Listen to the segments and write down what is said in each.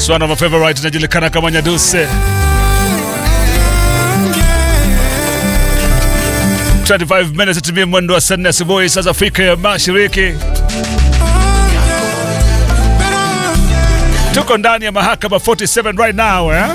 It's one of my favorite inajulikana kama Nyaduse. 25 minutes itimie mwendo wa saa nne asubuhi saa za Afrika ya Mashariki. Tuko ndani ya mahakama 47 right now eh?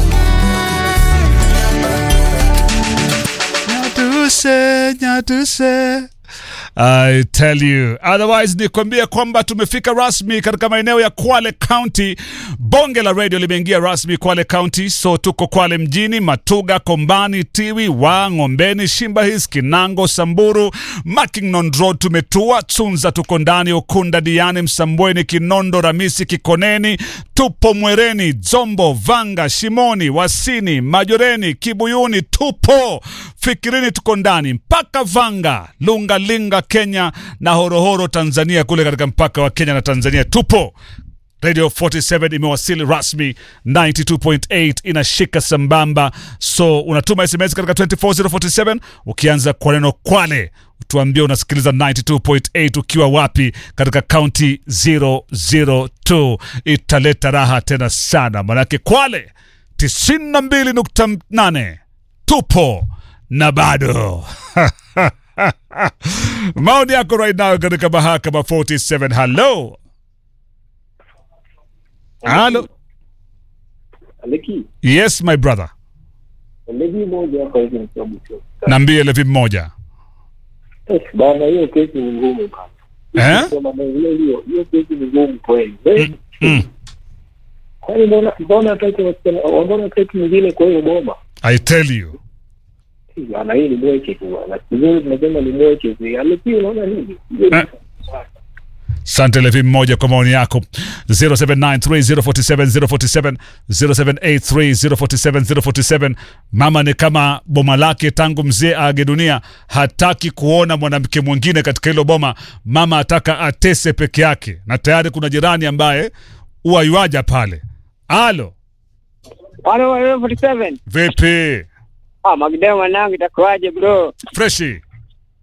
Nyaduse, Nyaduse. I tell you. Otherwise nikwambia kwamba tumefika rasmi katika maeneo ya Kwale County. Bonge la radio limeingia rasmi Kwale County, so tuko Kwale mjini, Matuga, Kombani, Tiwi, wa Ngombeni, Shimba Hills, Kinango, Samburu, Mackinnon Road tumetua, Tsunza tuko ndani, Ukunda, Diani, Msambweni, Kinondo, Ramisi, Kikoneni, tupo Mwereni, Zombo, Vanga, Shimoni, Wasini, Majoreni, Kibuyuni, tupo Fikirini, tuko ndani mpaka Vanga, Lunga Linga Kenya na Horohoro Tanzania, kule katika mpaka wa Kenya na Tanzania tupo. Radio 47 imewasili rasmi 92.8 inashika sambamba, so unatuma SMS katika 24047 ukianza kwa neno Kwale, tuambie unasikiliza 92.8 ukiwa wapi katika kaunti 002. Italeta raha tena sana, manake Kwale 92.8 tupo na bado maoni yako right now katika mahakama 47. Hello, hello. Aleki, Yes my brother, levi moja hapa hivi nikiwa Busia. naambie levi mmoja Eh, Bana, hiyo kesi ni ngumu bana. eh? Kwa maana hiyo hiyo hiyo kesi ni ngumu kweli. Eh, Mm. Kwani mbona mbona hataki wasichana mbona hataki mwingine kwa hiyo boma? I tell you Eh, Bana, hii ni mweke tu bana. Kizuri tunasema ni mweke tu. Aleki, unaona nini? Hiyo ni- Eh. Sante Levi mmoja kwa maoni yako 0793047047 0783047047. Mama ni kama boma lake tangu mzee aage dunia, hataki kuona mwanamke mwingine katika hilo boma. Mama ataka atese peke yake, na tayari kuna jirani ambaye huwa yuaja pale. Alo, Halo, wewe 47. vipi? Ah, Magdeo mwanangu itakuwaje bro? Freshi